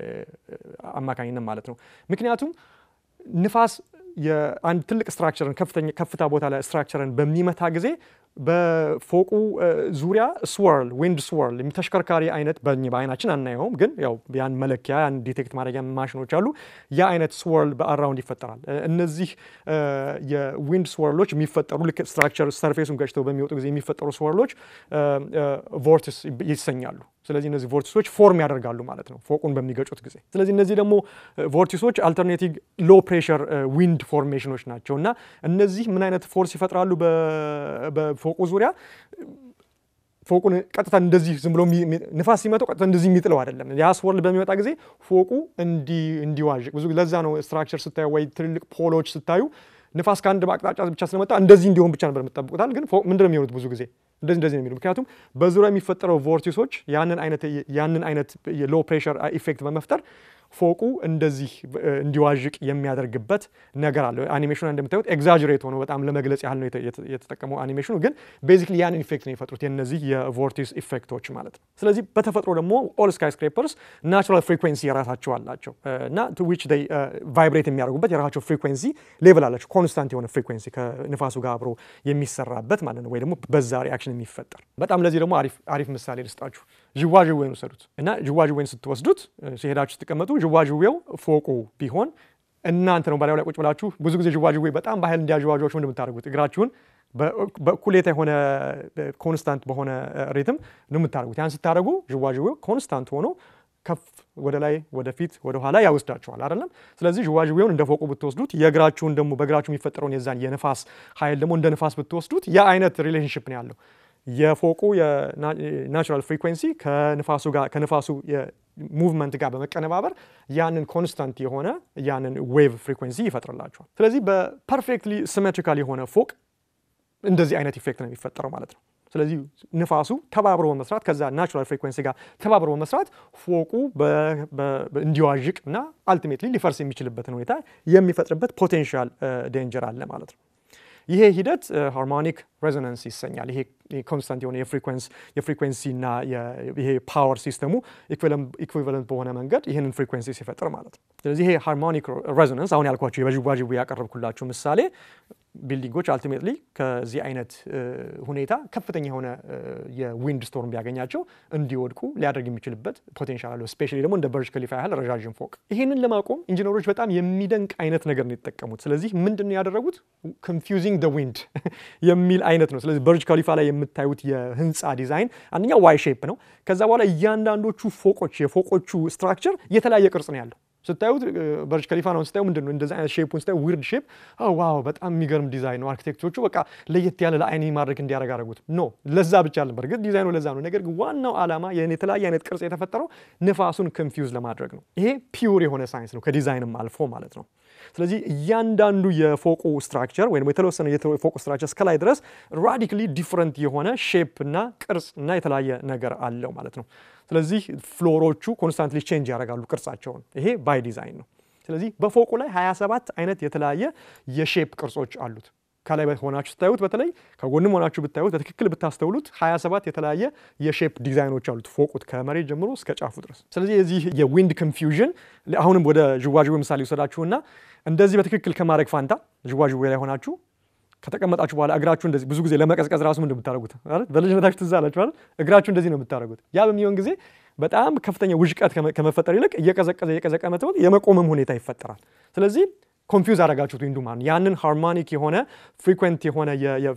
S1: አማካኝነት ማለት ነው። ምክንያቱም ንፋስ የአንድ ትልቅ ስትራክቸርን ከፍታ ቦታ ላይ ስትራክቸርን በሚመታ ጊዜ በፎቁ ዙሪያ ስወርል ዊንድ ስወርል ተሽከርካሪ አይነት በአይናችን አናየውም፣ ግን ያው ያን መለኪያ ያን ዲቴክት ማድረጊያ ማሽኖች አሉ። ያ አይነት ስወርል በአራውንድ ይፈጠራል። እነዚህ የዊንድ ስወርሎች የሚፈጠሩ ልክ ስትራክቸር ሰርፌሱን ገጭተው በሚወጡ ጊዜ የሚፈጠሩ ስወርሎች ቮርትስ ይሰኛሉ። ስለዚህ እነዚህ ቮርቲሶች ፎርም ያደርጋሉ ማለት ነው ፎቁን በሚገጩት ጊዜ። ስለዚህ እነዚህ ደግሞ ቮርቲሶች አልተርኔቲቭ ሎ ፕሬሸር ዊንድ ፎርሜሽኖች ናቸው እና እነዚህ ምን አይነት ፎርስ ይፈጥራሉ በፎቁ ዙሪያ ፎቁን ቀጥታ እንደዚህ ዝም ብሎ ንፋስ ሲመጣው ቀጥታ እንደዚህ የሚጥለው አይደለም። ያ ስወርል በሚመጣ ጊዜ ፎቁ እንዲዋዥቅ ብዙ ለዛ ነው ስትራክቸር ስታዩ ወይ ትልልቅ ፖሎች ስታዩ ንፋስ ከአንድ አቅጣጫ ብቻ ስለመጣ እንደዚህ እንዲሆን ብቻ ነበር የምትጠብቁታል። ግን ምንድን ነው የሚሆኑት ብዙ ጊዜ እንደዚህ እንደዚህ ነው የሚሉ ምክንያቱም በዙሪያ የሚፈጠረው ቮርቲሶች ያንን አይነት ያንን አይነት የሎ ፕሬሸር ኢፌክት በመፍጠር ፎቁ እንደዚህ እንዲዋዥቅ የሚያደርግበት ነገር አለው። አኒሜሽኑ እንደምታዩት ኤግዛጅሬት ሆኖ በጣም ለመግለጽ ያህል ነው የተጠቀመው አኒሜሽኑ፣ ግን ቤዚክሊ ያንን ኢፌክት ነው የፈጥሩት የነዚህ የቮርቲስ ኢፌክቶች ማለት ነው። ስለዚህ በተፈጥሮ ደግሞ ኦል ስካይ ስክሬፐርስ ናቹራል ፍሪኩዌንሲ የራሳቸው አላቸው እና ቱ ዊች ዴይ ቫይብሬት የሚያደርጉበት የራሳቸው ፍሪኩዌንሲ ሌቭል አላቸው። ኮንስታንት የሆነ ፍሪኩዌንሲ ከንፋሱ ጋር አብሮ የሚሰራበት ማለት ነው፣ ወይ ደግሞ በዛ ሪአክሽን የሚፈጠር በጣም ለዚህ ደግሞ አሪፍ ምሳሌ ልስጣችሁ። ዥዋዥዌን ውሰዱት እና ዥዋዥዌን ስትወስዱት ሲሄዳችሁ ስትቀመጡ ዥዋዥዌው ፎቁ ቢሆን እናንተ ነው ባላዩ ላይ ቁጭ ብላችሁ ብዙ ጊዜ ዥዋዥዌ በጣም በኃይል እንዲያዥዋዥዋችሁ እንደምታደርጉት እግራችሁን በእኩሌታ የሆነ ኮንስታንት በሆነ ሪትም ነው የምታደርጉት። ያን ስታደርጉ ዥዋዥዌው ኮንስታንት ሆኖ ከፍ ወደ ላይ ወደፊት ወደ ኋላ ያወስዳችኋል አይደለም። ስለዚህ ዥዋዥዌውን እንደ ፎቁ ብትወስዱት የእግራችሁን ደግሞ በእግራችሁ የሚፈጠረውን የዛን የንፋስ ኃይል ደግሞ እንደ ንፋስ ብትወስዱት ያ አይነት ሪሌሽንሽፕ ነው ያለው። የፎቁ የናቹራል ፍሪኩዌንሲ ከንፋሱ ጋር ከንፋሱ ሙቭመንት ጋር በመቀነባበር ያንን ኮንስታንት የሆነ ያንን ዌቭ ፍሪኩዌንሲ ይፈጥርላችኋል። ስለዚህ በፐርፌክትሊ ሲሜትሪካል የሆነ ፎቅ እንደዚህ አይነት ኢፌክት ነው የሚፈጠረው ማለት ነው። ስለዚህ ንፋሱ ተባብሮ በመስራት ከዛ ናቹራል ፍሪኩዌንሲ ጋር ተባብሮ በመስራት ፎቁ እንዲዋዥቅ እና አልቲሜትሊ ሊፈርስ የሚችልበትን ሁኔታ የሚፈጥርበት ፖቴንሻል ዴንጀር አለ ማለት ነው። ይሄ ሂደት ሃርሞኒክ ሬዞናንስ ይሰኛል። ይሄ ኮንስታንት የሆነ የፍሪኩዌንሲ እና ይሄ ፓወር ሲስተሙ ኢኩቪለንት በሆነ መንገድ ይህንን ፍሪኩዌንሲ ሲፈጥር ማለት ነው። ስለዚህ ይሄ ሃርሞኒክ ሬዞናንስ አሁን ያልኳቸው የበዥዋዥዌ ያቀረብኩላችሁ ምሳሌ ቢልዲንጎች አልቲሜትሊ ከዚህ አይነት ሁኔታ ከፍተኛ የሆነ የዊንድ ስቶርም ቢያገኛቸው እንዲወድቁ ሊያደርግ የሚችልበት ፖቴንሻል አለው። ስፔሻሊ ደግሞ እንደ በርጅ ከሊፋ ያህል ረዣዥም ፎቅ። ይህንን ለማቆም ኢንጂነሮች በጣም የሚደንቅ አይነት ነገር ነው የተጠቀሙት። ስለዚህ ምንድን ነው ያደረጉት? ኮንፊውዚንግ ደ ዊንድ የሚል አይነት ነው። ስለዚህ በርጅ ከሊፋ ላይ የምታዩት የህንፃ ዲዛይን አንደኛው ዋይ ሼፕ ነው። ከዛ በኋላ እያንዳንዶቹ ፎቆች የፎቆቹ ስትራክቸር የተለያየ ቅርጽ ነው ያለው። ስታዩት በርጅ ከሊፋ ነው ስታዩ ምንድን ነው እንደዚህ አይነት ሼፑን ስታዩ ዊርድ ሼፕ ዋው በጣም የሚገርም ዲዛይን ነው። አርኪቴክቶቹ በቃ ለየት ያለ ለአይን ማድረግ እንዲያደርግ አደረጉት። ኖ ለዛ ብቻ አለ በርግጥ ዲዛይኑ ለዛ ነው። ነገር ግን ዋናው ዓላማ የተለያየ አይነት ቅርጽ የተፈጠረው ንፋሱን ኮንፊውዝ ለማድረግ ነው። ይሄ ፒውር የሆነ ሳይንስ ነው ከዲዛይንም አልፎ ማለት ነው። ስለዚህ እያንዳንዱ የፎቁ ስትራክቸር ወይም የተወሰነ የፎቁ ስትራክቸር እስከላይ ድረስ ራዲካሊ ዲፍረንት የሆነ ሼፕ እና ቅርጽ እና የተለያየ ነገር አለው ማለት ነው። ስለዚህ ፍሎሮቹ ኮንስታንትሊ ቼንጅ ያደርጋሉ ቅርጻቸውን። ይሄ ባይ ዲዛይን ነው። ስለዚህ በፎቁ ላይ 27 አይነት የተለያየ የሼፕ ቅርጾች አሉት። ከላይ ሆናችሁ ስታዩት በተለይ ከጎንም ሆናችሁ ብታዩት በትክክል ብታስተውሉት 27 የተለያየ የሼፕ ዲዛይኖች አሉት ፎቁት ከመሬት ጀምሮ እስከ ጫፉ ድረስ። ስለዚህ የዚህ የዊንድ ኮንፊውዥን አሁንም ወደ ዥዋዥዌ ምሳሌ ይወሰዳችሁና እንደዚህ በትክክል ከማድረግ ፋንታ ዥዋዥዌ ላይ ሆናችሁ ከተቀመጣችሁ በኋላ እግራችሁ እንደዚህ ብዙ ጊዜ ለመቀዝቀዝ ራሱ ምንድን የምታደርጉት በልጅነታችሁ ትዝ አላችሁ አይደል? እግራችሁ እንደዚህ ነው የምታደርጉት። ያ በሚሆን ጊዜ በጣም ከፍተኛ ውዥቀት ከመፈጠር ይልቅ እየቀዘቀዘ እየቀዘቀ መተወት የመቆምም ሁኔታ ይፈጠራል። ስለዚህ ኮንፊውዝ አደረጋችሁት ዊንዱ ማለት ያንን ሃርሞኒክ የሆነ ፍሪኩዌንት የሆነ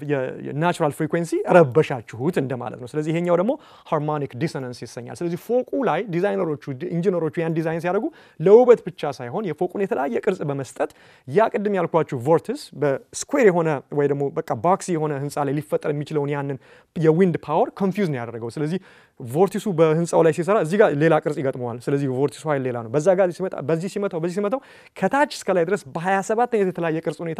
S1: የናቹራል ፍሪኩዌንሲ ረበሻችሁት እንደማለት ነው። ስለዚህ ይሄኛው ደግሞ ሃርሞኒክ ዲሰነንስ ይሰኛል። ስለዚህ ፎቁ ላይ ዲዛይነሮቹ ኢንጂነሮቹ ያን ዲዛይን ሲያደርጉ ለውበት ብቻ ሳይሆን የፎቁን የተለያየ ቅርጽ በመስጠት ያ ቅድም ያልኳችሁ ቮርትስ በስኩዌር የሆነ ወይ ደግሞ በቃ ባክሲ የሆነ ህንፃ ላይ ሊፈጠር የሚችለውን ያንን የዊንድ ፓወር ኮንፊውዝ ነው ያደረገው። ስለዚህ ቮርቲሱ በህንፃው ላይ ሲሰራ እዚህ ጋር ሌላ ቅርጽ ይገጥመዋል። ስለዚህ ቮርቲሱ ኃይል ሌላ ነው። በዛ ጋር ሲመጣ በዚህ ሲመታው በዚህ ሲመታው ከታች እስከ ላይ ድረስ በ27 አይነት የተለያየ ቅርጽ ሁኔታ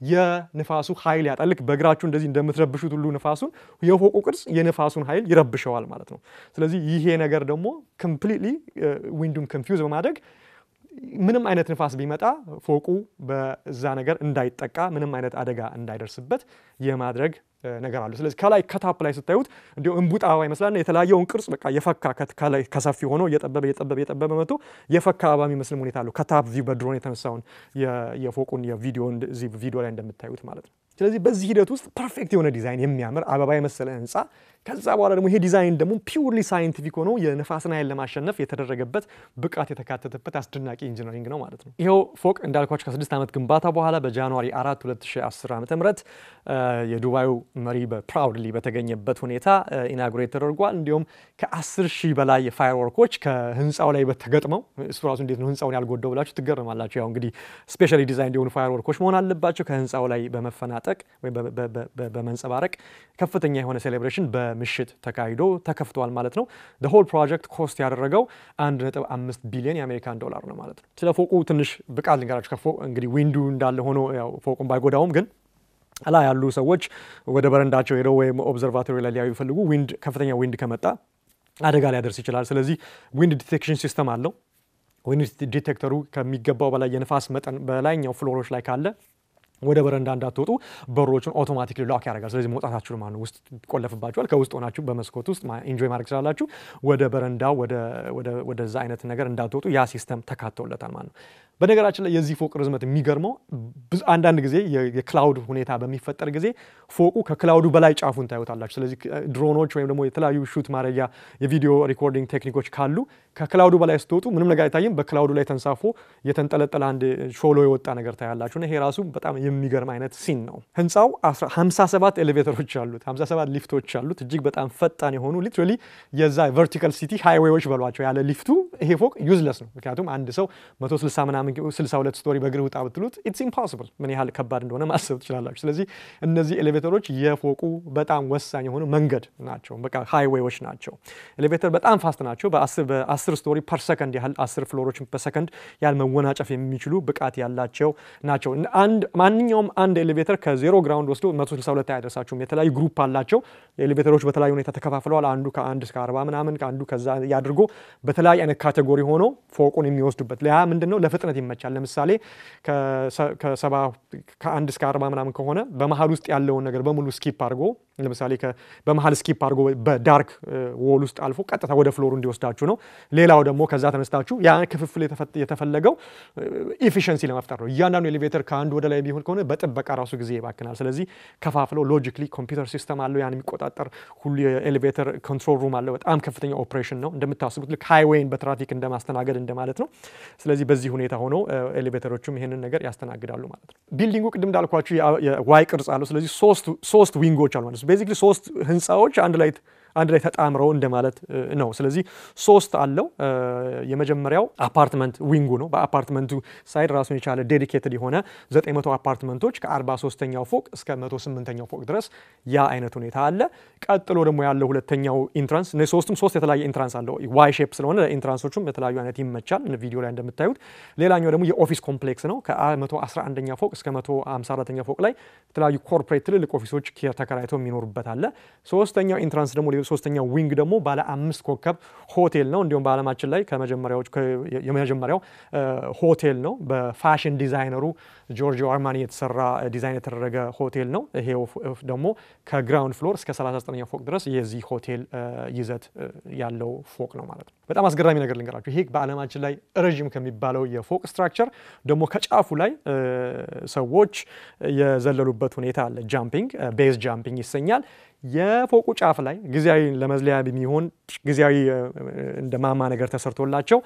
S1: የንፋሱ ኃይል ያጣል። ልክ በእግራችሁ እንደዚህ እንደምትረብሹት ሁሉ ንፋሱን የፎቁ ቅርጽ የንፋሱን ኃይል ይረብሸዋል ማለት ነው። ስለዚህ ይሄ ነገር ደግሞ ኮምፕሊትሊ ዊንዱን ኮንፊውዝ በማድረግ ምንም አይነት ንፋስ ቢመጣ ፎቁ በዛ ነገር እንዳይጠቃ ምንም አይነት አደጋ እንዳይደርስበት የማድረግ ነገር አለ። ስለዚህ ከላይ ከታፕ ላይ ስታዩት እንዲሁ እንቡጥ አበባ ይመስላልና የተለያየውን ቅርጽ በቃ የፈካ ከላይ ከሰፊ ሆኖ እየጠበበ እየጠበበ እየጠበበ መጥቶ የፈካ አበባ የሚመስልም ሁኔታ አለው። ከታፕ ቪው በድሮን የተነሳውን የፎቁን የቪዲዮ እዚህ ቪዲዮ ላይ እንደምታዩት ማለት ነው። ስለዚህ በዚህ ሂደት ውስጥ ፐርፌክት የሆነ ዲዛይን የሚያምር አበባ የመሰለ ህንፃ ከዛ በኋላ ደግሞ ይሄ ዲዛይን ደግሞ ፒውርሊ ሳይንቲፊክ ሆኖ የነፋስን ኃይል ለማሸነፍ የተደረገበት ብቃት የተካተተበት አስደናቂ ኢንጂነሪንግ ነው ማለት ነው። ይኸው ፎቅ እንዳልኳቸው ከስድስት ዓመት ግንባታ በኋላ በጃንዋሪ 4 2010 ዓ ም የዱባዩ መሪ በፕራውድሊ በተገኘበት ሁኔታ ኢናጉሬት ተደርጓል። እንዲሁም ከ10 ሺህ በላይ ፋየርወርኮች ከህንፃው ላይ በተገጥመው እሱ ራሱ እንዴት ነው ህንፃውን ያልጎዳው ብላችሁ ትገረማላችሁ። ያው እንግዲህ ስፔሻሊ ዲዛይን እንዲሆኑ ፋየርወርኮች መሆን አለባቸው። ከህንፃው ላይ በመፈናጠቅ ወይም በመንጸባረቅ ከፍተኛ የሆነ ሴሌብሬሽን በምሽት ተካሂዶ ተከፍቷል ማለት ነው። ሆል ፕሮጀክት ኮስት ያደረገው 1.5 ቢሊዮን የአሜሪካን ዶላር ነው ማለት ነው። ስለ ፎቁ ትንሽ ብቃት ልንገራችሁ። ከፎቅ እንግዲህ ዊንዱ እንዳለ ሆኖ ያው ፎቁን ባይጎዳውም ግን ላይ ያሉ ሰዎች ወደ በረንዳቸው ሄደው ወይም ኦብዘርቫቶሪ ላይ ሊያዩ ይፈልጉ ዊንድ ከፍተኛ ዊንድ ከመጣ አደጋ ሊያደርስ ይችላል። ስለዚህ ዊንድ ዲቴክሽን ሲስተም አለው። ዊንድ ዲቴክተሩ ከሚገባው በላይ የንፋስ መጠን በላይኛው ፍሎሮች ላይ ካለ ወደ በረንዳ እንዳትወጡ በሮቹን አውቶማቲክሊ ሎክ ያደርጋል። ስለዚህ መውጣታችሁ ማለት ነው። ውስጥ ይቆለፍባችኋል። ከውስጥ ሆናችሁ በመስኮት ውስጥ ኢንጆይ ማድረግ ስላላችሁ ወደ በረንዳ ወደዛ አይነት ነገር እንዳትወጡ ያ ሲስተም ተካተውለታል ማለት ነው። በነገራችን ላይ የዚህ ፎቅ ርዝመት የሚገርመው አንዳንድ ጊዜ የክላውድ ሁኔታ በሚፈጠር ጊዜ ፎቁ ከክላውዱ በላይ ጫፉን ታዩታላችሁ። ስለዚህ ድሮኖች ወይም ደግሞ የተለያዩ ሹት ማድረጊያ የቪዲዮ ሪኮርዲንግ ቴክኒኮች ካሉ ከክላውዱ በላይ ስትወጡ ምንም ነገር አይታይም። በክላውዱ ላይ ተንሳፎ የተንጠለጠለ አንድ ሾሎ የወጣ ነገር ታያላችሁ። ይሄ ራሱ በጣም የሚገርም አይነት ሲን ነው። ህንፃው 57 ኤሌቬተሮች አሉት፣ 57 ሊፍቶች አሉት። እጅግ በጣም ፈጣን የሆኑ ሊትራሊ የዛ ቨርቲካል ሲቲ ሃይዌዎች በሏቸው። ያለ ሊፍቱ ይሄ ፎቅ ዩዝለስ ነው። ምክንያቱም አንድ ሰው 160 ምናምን 62 ስቶሪ በእግር ውጣ ብትሉት ኢትስ ኢምፖሲብል ምን ያህል ከባድ እንደሆነ ማሰብ ትችላላችሁ። ስለዚህ እነዚህ ኤሌቬተሮች የፎቁ በጣም ወሳኝ የሆኑ መንገድ ናቸው። በቃ ሃይዌዎች ናቸው። ኤሌቬተር በጣም ፋስት ናቸው። በ10 ስቶሪ ፐር ሰከንድ ያህል 10 ፍሎሮች በሰከንድ ያህል መወናጨፍ የሚችሉ ብቃት ያላቸው ናቸው። ማንኛውም አንድ ኤሌቬተር ከዜሮ ግራውንድ ወስዶ 162 አያደርሳችሁም። የተለያዩ ግሩፕ አላቸው። ኤሌቬተሮች በተለያዩ ሁኔታ ተከፋፍለዋል። አንዱ ከአንድ እስከ 40 ምናምን ከአንዱ ከዛ ያድርጎ በተለያየ አይነት ካቴጎሪ ሆኖ ፎቁን የሚወስዱበት ያ ምንድን ነው ለፍጥነት ይመቻል። ለምሳሌ ከሰባ ከአንድ እስከ አርባ ምናምን ከሆነ በመሀል ውስጥ ያለውን ነገር በሙሉ ስኪፕ አድርጎ ለምሳሌ በመሀል ስኪፕ አድርጎ በዳርክ ዎል ውስጥ አልፎ ቀጥታ ወደ ፍሎሩ እንዲወስዳችሁ ነው። ሌላው ደግሞ ከዛ ተነስታችሁ ያ ክፍፍል የተፈለገው ኢፊሽንሲ ለመፍጠር ነው። እያንዳንዱ ኤሌቬተር ከአንዱ ወደ ላይ ቢሆን ከሆነ በጥበቃ ራሱ ጊዜ ይባክናል። ስለዚህ ከፋፍለው ሎጂክሊ ኮምፒውተር ሲስተም አለው ያን የሚቆጣጠር ሁሉ የኤሌቬተር ኮንትሮል ሩም አለው። በጣም ከፍተኛ ኦፕሬሽን ነው። እንደምታስቡት ልክ ሃይዌይን በትራፊክ እንደማስተናገድ እንደማለት ነው። ስለዚህ በዚህ ሁኔታ ሆኖ ኤሌቬተሮችም ይህንን ነገር ያስተናግዳሉ ማለት ነው። ቢልዲንጉ ቅድም እንዳልኳችሁ የዋይ ቅርጽ አለው። ስለዚህ ሶስት ዊንጎች አሉ ማለት ነው። ቤዚክሊ ሶስት ህንፃዎች አንድ ላይ አንድ ላይ ተጣምረው እንደማለት ነው። ስለዚህ ሶስት አለው። የመጀመሪያው አፓርትመንት ዊንጉ ነው። በአፓርትመንቱ ሳይድ ራሱን የቻለ ዴዲኬትድ የሆነ 900 አፓርትመንቶች ከ43ኛው ፎቅ እስከ 108ኛው ፎቅ ድረስ ያ አይነት ሁኔታ አለ። ቀጥሎ ደግሞ ያለው ሁለተኛው ኢንትራንስ ሶስቱም ሶስት የተለያየ ኢንትራንስ አለው። ዋይ ሼፕ ስለሆነ ኢንትራንሶቹም የተለያዩ አይነት ይመቻል ቪዲዮ ላይ እንደምታዩት። ሌላኛው ደግሞ የኦፊስ ኮምፕሌክስ ነው። ከ111ኛ ፎቅ እስከ 154ኛ ፎቅ ላይ የተለያዩ ኮርፖሬት ትልልቅ ኦፊሶች ተከራይተው የሚኖሩበት አለ። ሶስተኛው ኢንትራንስ ደግሞ ሶስተኛው ዊንግ ደግሞ ባለ አምስት ኮከብ ሆቴል ነው። እንዲሁም በዓለማችን ላይ ከመጀመሪያዎች የመጀመሪያው ሆቴል ነው። በፋሽን ዲዛይነሩ ጆርጂዮ አርማኒ የተሰራ ዲዛይን የተደረገ ሆቴል ነው። ይሄ ደግሞ ከግራውንድ ፍሎር እስከ 39ኛ ፎቅ ድረስ የዚህ ሆቴል ይዘት ያለው ፎቅ ነው ማለት ነው። በጣም አስገራሚ ነገር ልንገራችሁ። ይሄ በዓለማችን ላይ ረዥም ከሚባለው የፎቅ ስትራክቸር ደግሞ ከጫፉ ላይ ሰዎች የዘለሉበት ሁኔታ አለ። ጃምፒንግ ቤዝ ጃምፒንግ ይሰኛል። የፎቁ ጫፍ ላይ ጊዜያዊ ለመዝለያ የሚሆን ጊዜያዊ እንደ ማማ ነገር ተሰርቶላቸው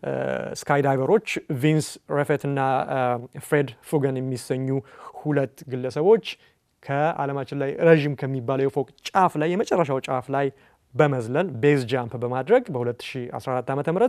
S1: ስካይ ዳይቨሮች ቪንስ ረፌት እና ፍሬድ ፉገን የሚሰኙ ሁለት ግለሰቦች ከዓለማችን ላይ ረዥም ከሚባለው የፎቅ ጫፍ ላይ የመጨረሻው ጫፍ ላይ በመዝለል ቤዝ ጃምፕ በማድረግ በ2014 ዓ ም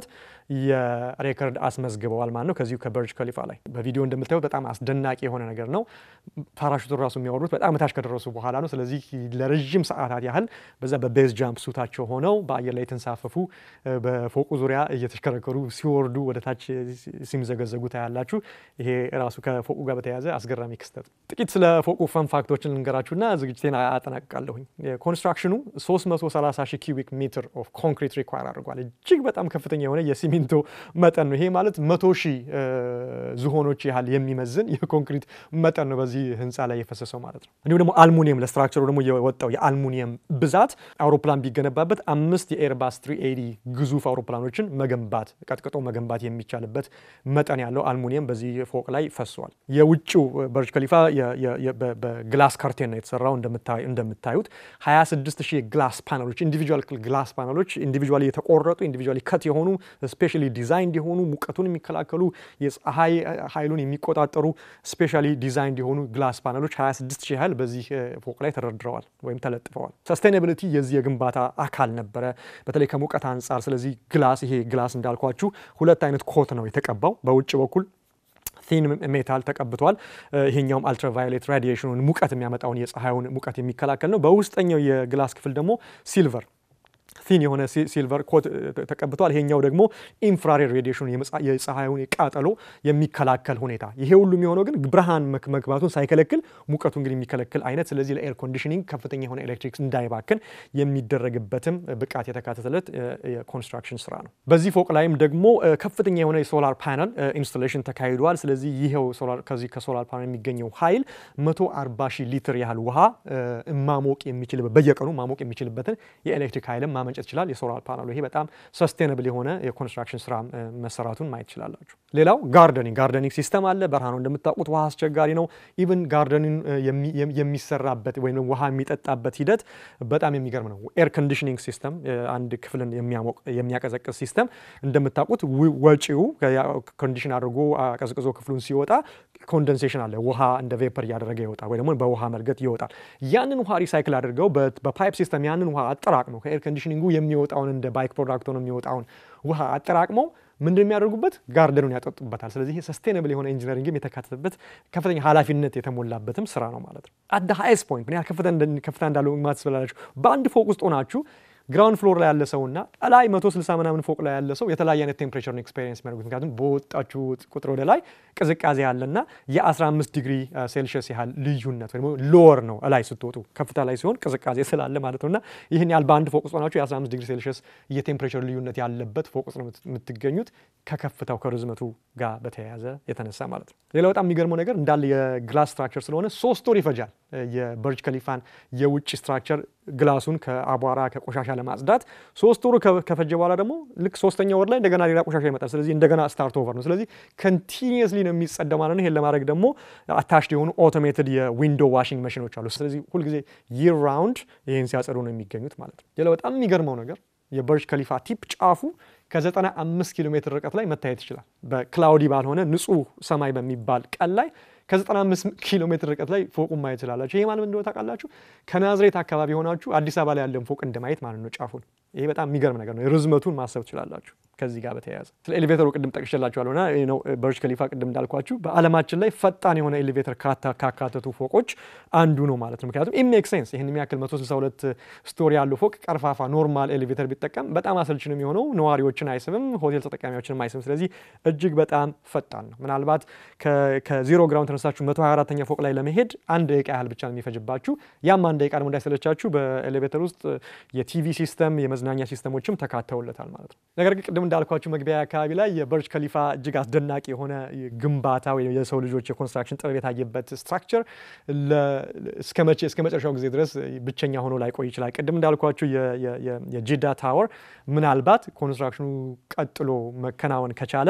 S1: የሬከርድ አስመዝግበዋል ማለት ነው። ከዚሁ ከበርጅ ከሊፋ ላይ በቪዲዮ እንደምታዩት በጣም አስደናቂ የሆነ ነገር ነው። ፓራሹቱን ራሱ የሚያወሩት በጣም ታች ከደረሱ በኋላ ነው። ስለዚህ ለረዥም ሰዓታት ያህል በዛ በቤዝ ጃምፕ ሱታቸው ሆነው በአየር ላይ የተንሳፈፉ በፎቁ ዙሪያ እየተሽከረከሩ ሲወርዱ ወደ ታች ሲምዘገዘጉ ታያላችሁ። ይሄ ራሱ ከፎቁ ጋር በተያያዘ አስገራሚ ክስተት። ጥቂት ስለ ፎቁ ፈን ፋክቶችን ልንገራችሁና ዝግጅቴን አጠናቅቃለሁኝ። ኮንስትራክሽኑ 330 ሺህ ኪዩቢክ ሜትር ኦፍ ኮንክሪት ሪኳር አድርጓል። እጅግ በጣም ከፍተኛ የሆነ የሲሚንቶ መጠን ነው። ይሄ ማለት መቶ ሺህ ዝሆኖች ያህል የሚመዝን የኮንክሪት መጠን ነው በዚህ ህንፃ ላይ የፈሰሰው ማለት ነው። እንዲሁም ደግሞ አልሙኒየም ለስትራክቸሩ ደግሞ የወጣው የአልሙኒየም ብዛት አውሮፕላን ቢገነባበት አምስት የኤርባስ ትሪ ኤዲ ግዙፍ አውሮፕላኖችን መገንባት ቀጥቅጦ መገንባት የሚቻልበት መጠን ያለው አልሙኒየም በዚህ ፎቅ ላይ ፈሷል። የውጭው በርጅ ከሊፋ በግላስ ካርቴን ነው የተሰራው። እንደምታዩት 26 ሺህ የግላስ ፓነሎች ኢንዲቪጁዋል ግላስ ፓነሎች ኢንዲቪጁዋሊ የተቆረጡ ኢንዲቪጁዋሊ ከት የሆኑ ስፔሻሊ ዲዛይንድ የሆኑ ሙቀቱን የሚከላከሉ የፀሐይ ኃይሉን የሚቆጣጠሩ ስፔሻሊ ዲዛይንድ የሆኑ ግላስ ፓነሎች 26 ሺህ ያህል በዚህ ፎቅ ላይ ተደርድረዋል ወይም ተለጥፈዋል። ሰስቴናቢሊቲ የዚህ የግንባታ አካል ነበረ፣ በተለይ ከሙቀት አንጻር። ስለዚህ ግላስ ይሄ ግላስ እንዳልኳችሁ ሁለት አይነት ኮት ነው የተቀባው በውጭ በኩል ቲን ሜታል ተቀብቷል። ይሄኛውም አልትራቫዮሌት ራዲዬሽኑን ሙቀት የሚያመጣውን የፀሐዩን ሙቀት የሚከላከል ነው። በውስጠኛው የግላስ ክፍል ደግሞ ሲልቨር ቲን የሆነ ሲልቨር ኮት ተቀብቷል። ይሄኛው ደግሞ ኢንፍራሬድ ሬዲዬሽኑ የፀሐዩን ቃጠሎ የሚከላከል ሁኔታ። ይሄ ሁሉ የሚሆነው ግን ብርሃን መግባቱን ሳይከለክል ሙቀቱ እንግዲህ የሚከለክል አይነት፣ ስለዚህ ለኤር ኮንዲሽኒንግ ከፍተኛ የሆነ ኤሌክትሪክ እንዳይባክን የሚደረግበት ብቃት የተካተተለት የኮንስትራክሽን ስራ ነው። በዚህ ፎቅ ላይም ደግሞ ከፍተኛ የሆነ የሶላር ፓነል ኢንስቶሌሽን ተካሂዷል። ስለዚህ ይኸው ከዚህ ከሶላር ፓነል የሚገኘው ኃይል 140 ሺህ ሊትር ያህል ውሃ ማሞቅ የሚችልበት በየቀኑ ማሞቅ የሚችልበትን የኤሌክትሪክ ኃይልም ማመንጨት ይችላል። የሶላር ፓናሉ ይሄ በጣም ሰስቴናብል የሆነ የኮንስትራክሽን ስራ መሰራቱን ማየት ትችላላችሁ። ሌላው ጋርደኒንግ ጋርደኒንግ ሲስተም አለ። በረሃ ነው እንደምታውቁት፣ ውሃ አስቸጋሪ ነው። ኢቭን ጋርደኒንግ የሚሰራበት ወይም ውሃ የሚጠጣበት ሂደት በጣም የሚገርም ነው። ኤር ኮንዲሽኒንግ ሲስተም አንድ ክፍልን የሚያሞቅ የሚያቀዘቅዝ ሲስተም እንደምታውቁት ወጪው ኮንዲሽን አድርጎ ቀዝቅዞ ክፍሉን ሲወጣ ኮንደንሴሽን አለ። ውሃ እንደ ቬፐር እያደረገ ይወጣል፣ ወይ ደግሞ በውሃ መርገጥ ይወጣል። ያንን ውሃ ሪሳይክል አድርገው በፓይፕ ሲስተም ያንን ውሃ አጠራቅመው ከኤር ኮንዲሽኒንጉ የሚወጣውን እንደ ባይክ ፕሮዳክት ሆኖ የሚወጣውን ውሃ አጠራቅመው ምንድን የሚያደርጉበት ጋርደኑን ያጠጡበታል። ስለዚህ ይሄ ሰስቴናብል የሆነ ኢንጂነሪንግም የተካተተበት ከፍተኛ ኃላፊነት የተሞላበትም ስራ ነው ማለት ነው። አት ሃይስት ፖይንት ምን ያህል ከፍታ እንዳለው ማለት ስላላችሁ በአንድ ፎቅ ውስጥ ሆናችሁ ግራውንድ ፍሎር ላይ ያለ ሰው እና ላይ 160 ምናምን ፎቅ ላይ ያለ ሰው የተለያየ አይነት ቴምፕሬቸርን ኤክስፔሪንስ የሚያደርጉት ምክንያቱም በወጣችሁ ቁጥር ወደ ላይ ቅዝቃዜ ያለና የ15 ዲግሪ ሴልሽስ ያህል ልዩነት ወይ ሎወር ነው ላይ ስትወጡ ከፍታ ላይ ሲሆን ቅዝቃዜ ስላለ ማለት ነው እና ይህን ያህል በአንድ ፎቅ ውስጥ ሆናችሁ የ15 ዲግሪ ሴልሽስ የቴምፕሬቸር ልዩነት ያለበት ፎቅ ውስጥ ነው የምትገኙት ከከፍታው ከርዝመቱ ጋር በተያያዘ የተነሳ ማለት ነው። ሌላ በጣም የሚገርመው ነገር እንዳለ የግላስ ስትራክቸር ስለሆነ ሶስት ወር ይፈጃል የበርጅ ከሊፋን የውጭ ስትራክቸር ግላሱን ከአቧራ ከቆሻሻ ለማጽዳት ሶስት ወሩ ከፈጀ በኋላ ደግሞ ልክ ሶስተኛ ወር ላይ እንደገና ሌላ ቆሻሻ ይመጣል። ስለዚህ እንደገና ስታርት ኦቨር ነው። ስለዚህ ኮንቲኒየስሊ ነው የሚጸዳ ማለት ነው። ይሄን ለማድረግ ደግሞ አታችድ የሆኑ ኦቶሜትድ የዊንዶ ዋሽንግ መሽኖች አሉ። ስለዚህ ሁልጊዜ ይር ራውንድ ይህን ሲያጸዱ ነው የሚገኙት ማለት ነው። ሌላ በጣም የሚገርመው ነገር የበርጅ ከሊፋ ቲፕ ጫፉ ከ95 ኪሎ ሜትር ርቀት ላይ መታየት ይችላል። በክላውዲ ባልሆነ ንጹህ ሰማይ በሚባል ቀን ላይ ከ95 ኪሎ ሜትር ርቀት ላይ ፎቁን ማየት ትችላላችሁ። ይሄ ማለት እንደሆነ ታውቃላችሁ? ከናዝሬት አካባቢ ሆናችሁ አዲስ አበባ ላይ ያለን ፎቅ እንደማየት ማለት ነው ጫፉን። ይሄ በጣም የሚገርም ነገር ነው። ርዝመቱን ማሰብ ትችላላችሁ። ከዚህ ጋር በተያያዘ ስለ ኤሌቬተሩ ቅድም ጠቅሼላችኋለሁ እና ነው በርጅ ከሊፋ ቅድም እንዳልኳችሁ በዓለማችን ላይ ፈጣን የሆነ ኤሌቬተር ካካተቱ ፎቆች አንዱ ነው ማለት ነው። ምክንያቱም ኢሜክ ሴንስ ይህን የሚያክል 162 ስቶሪ ያለው ፎቅ ቀርፋፋ ኖርማል ኤሌቬተር ቢጠቀም በጣም አሰልች ነው የሚሆነው። ነዋሪዎችን አይስብም፣ ሆቴል ተጠቃሚዎችን አይስብም። ስለዚህ እጅግ በጣም ፈጣን ነው። ምናልባት ከዜሮ ግራውንድ ተነሳችሁ 124ኛ ፎቅ ላይ ለመሄድ አንድ ደቂቃ ያህል ብቻ ነው የሚፈጅባችሁ። ያም አንድ ደቂቃ ደግሞ እንዳይሰለቻችሁ በኤሌቬተር ውስጥ የቲቪ ሲስተም የመዝናኛ ሲስተሞችም ተካተውለታል ማለት ነው። ነገር ግን ቅድም እንዳልኳችሁ መግቢያ አካባቢ ላይ የበርጅ ከሊፋ እጅግ አስደናቂ የሆነ ግንባታ ወይም የሰው ልጆች የኮንስትራክሽን ጥበብ የታየበት ስትራክቸር እስከ መጨረሻው ጊዜ ድረስ ብቸኛ ሆኖ ላይቆይ ይችላል። ቅድም እንዳልኳችሁ የጂዳ ታወር ምናልባት ኮንስትራክሽኑ ቀጥሎ መከናወን ከቻለ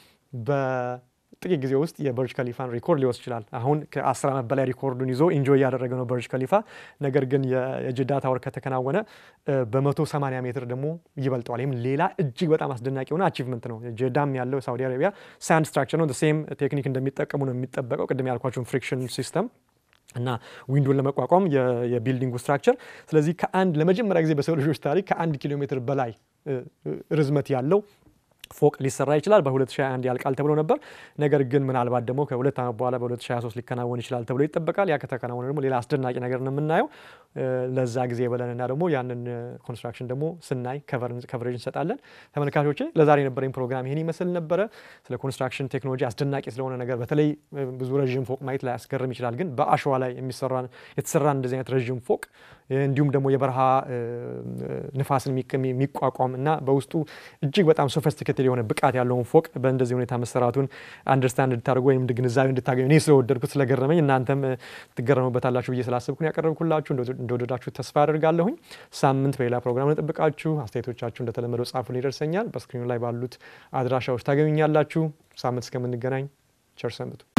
S1: ጥቂት ጊዜ ውስጥ የበርጅ ከሊፋን ሪኮርድ ሊወስድ ይችላል። አሁን ከአስር ዓመት በላይ ሪኮርዱን ይዞ ኢንጆይ እያደረገ ነው በርጅ ከሊፋ። ነገር ግን የጅዳ ታወር ከተከናወነ በመቶ ሰማንያ ሜትር ደግሞ ይበልጠዋል። ይህም ሌላ እጅግ በጣም አስደናቂ የሆነ አቺቭመንት ነው። ጅዳም ያለው ሳውዲ አረቢያ ሳንድ ስትራክቸር ነው። ሴም ቴክኒክ እንደሚጠቀሙ ነው የሚጠበቀው። ቅድም ያልኳቸውን ፍሪክሽን ሲስተም እና ዊንዶን ለመቋቋም የቢልዲንጉ ስትራክቸር። ስለዚህ ከአንድ ለመጀመሪያ ጊዜ በሰው ልጆች ታሪክ ከአንድ ኪሎ ሜትር በላይ ርዝመት ያለው ፎቅ ሊሰራ ይችላል። በ2021 ያልቃል ተብሎ ነበር። ነገር ግን ምናልባት ደግሞ ከሁለት ዓመት በኋላ በ2023 ሊከናወን ይችላል ተብሎ ይጠበቃል። ያ ከተከናወነ ደግሞ ሌላ አስደናቂ ነገር ነው የምናየው። ለዛ ጊዜ ብለንና ደግሞ ያንን ኮንስትራክሽን ደግሞ ስናይ ከቨሬጅ እንሰጣለን። ተመልካቾቼ ለዛሬ የነበረኝ ፕሮግራም ይህን ይመስል ነበረ። ስለ ኮንስትራክሽን ቴክኖሎጂ አስደናቂ ስለሆነ ነገር በተለይ ብዙ ረዥም ፎቅ ማየት ላይ ያስገርም ይችላል። ግን በአሸዋ ላይ የተሰራ እንደዚህ አይነት ረዥም ፎቅ እንዲሁም ደግሞ የበረሃ ንፋስን የሚቋቋም እና በውስጡ እጅግ በጣም ሶፊስቲኬትድ የሆነ ብቃት ያለውን ፎቅ በእንደዚህ ሁኔታ መሰራቱን አንደርስታንድ እንድታደርጉ ወይም ግንዛቤ እንድታገኙ እኔ ስለወደድኩት ስለገረመኝ እናንተም ትገረሙበታላችሁ ብዬ ስላሰብኩን ያቀረብኩላችሁ እንደወደዳችሁ ተስፋ አደርጋለሁኝ። ሳምንት በሌላ ፕሮግራም እንጠብቃችሁ። አስተያየቶቻችሁ እንደተለመደው ጻፉን፣ ይደርሰኛል። በስክሪኑ ላይ ባሉት አድራሻዎች ታገኙኛላችሁ። ሳምንት እስከምንገናኝ ቸር ሰንብቱ።